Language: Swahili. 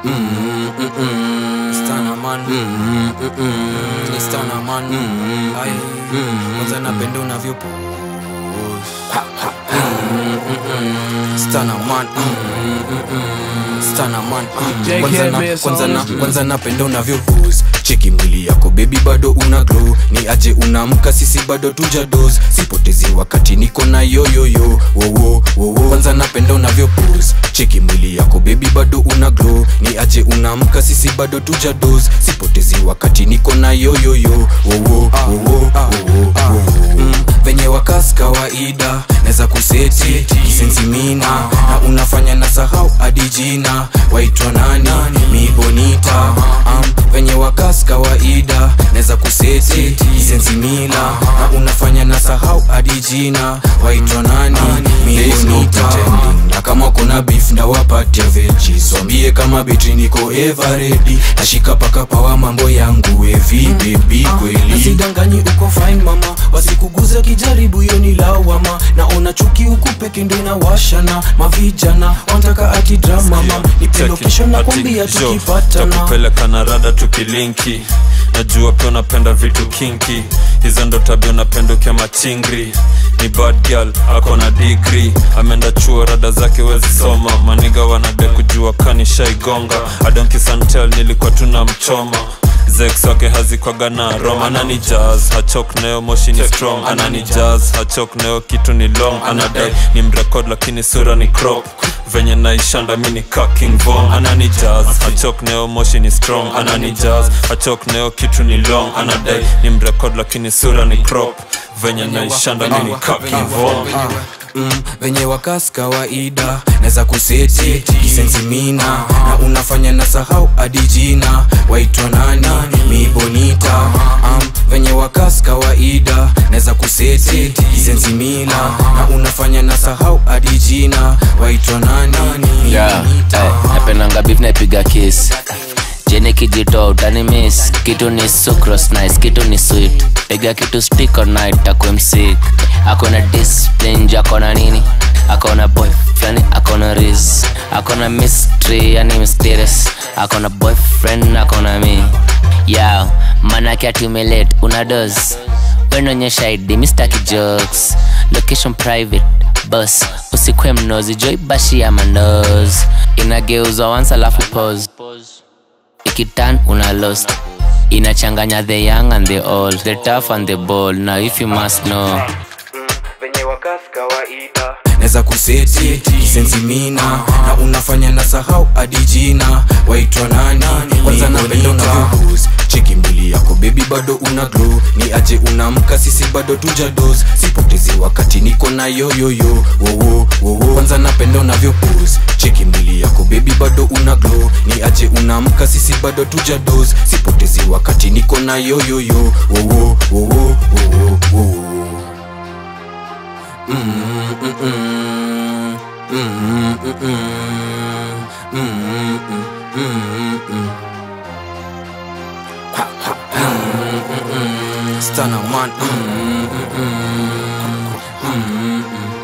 Stana man Ni stana man Ai Kwanza napenda unavyopo Stana man Stana man Kwanza na- kwanza na- kwanza napenda unavyo pose cheki mwili yako bebi bado una glow ni aje unamka sisi bado tuja dos sipotezi wakati niko na yoyoyo wowo wowo kwanza napenda unavyo pose cheki mwili yako bebi bado una glow ni aje unamka sisi bado tuja dos sipotezi wakati niko na yoyoyo wowo wowo wowo mm, venye wakas kawaida naweza kuseti kisensimina na unafanya na sahau hadi jina waitwa nani mibonita um, venye wakas kawaida naweza kuseti kisensimila na unafanya na sahau hadi jina waitwa nani mibonita na kama kuna beef na wapatia veji swambie kama betri niko everedi nashika paka pawa mambo yangu evi bebi kweli nasidanganyi uko fine mama wasikuguza kijaribu hiyo ni lawama naona chuki huku peke ndo inawashana mavijana wantaka ati drama mam nipe location na kwambia tukipatana takupeleka na rada tukilinki najua pia unapenda vitu kinki hizo ndo tabia unapenda ukia machingri ni bad girl ako na digri ameenda chuo rada zake wezi soma maniga wanade kujua kanishaigonga adonkisantel nilikuwa tuna mchoma zex wake hazikwaga na rom anani jazz hachok nayo moshi ni strong anani jazz hachok nayo kitu ni long anadai ni mrekod lakini sura ni crop venye naishanda mi ni kaking vom anani jazz hachok nayo moshi ni strong anani jazz hachok nayo kitu ni long anadai ni mrekod lakini sura ni crop venye naishanda mi ni kaking vom mm, venye wakas kawaida naweza kuseti kisensimina na unafanya na sahau hadi jina waitwa nani mibonita um, venye wakas kawaida naweza kuseti kisensimila na unafanya na sahau hadi jina waitwa nani yeah, mibonita hey, napendanga beef naipiga kiss jeni kijitoa utani miss kitu ni sucrose nice kitu ni sweet piga kitu stick all night akwe msik akona discipline akona nini akona boyfriend akona riz akona mystery yani mysterious akona boyfriend akona mi yao manake atiumelet una dos wenonyesha id mistaki jokes location private bus usikwe mnozi joibashi ya manos inageuzwa once alafu pose ikitan una lost inachanganya the young and the old the tough and the bold now if you must know venye wakas kawaida naweza kuseti kisensimina na unafanya na sahau hadi jina waitwa nani kwanza napenda unavyobus cheki mwili yako bebi bado una glow ni aje unamka sisi bado tuja dos sipotezi wakati niko na yoyoyo wowo wowo kwanza napenda unavyobus cheki mwili yako bebi bado una glow ni aje unamka sisi bado tuja dos sipotezi wakati niko na yoyoyo wowo wowo wowo wowo Stunner man.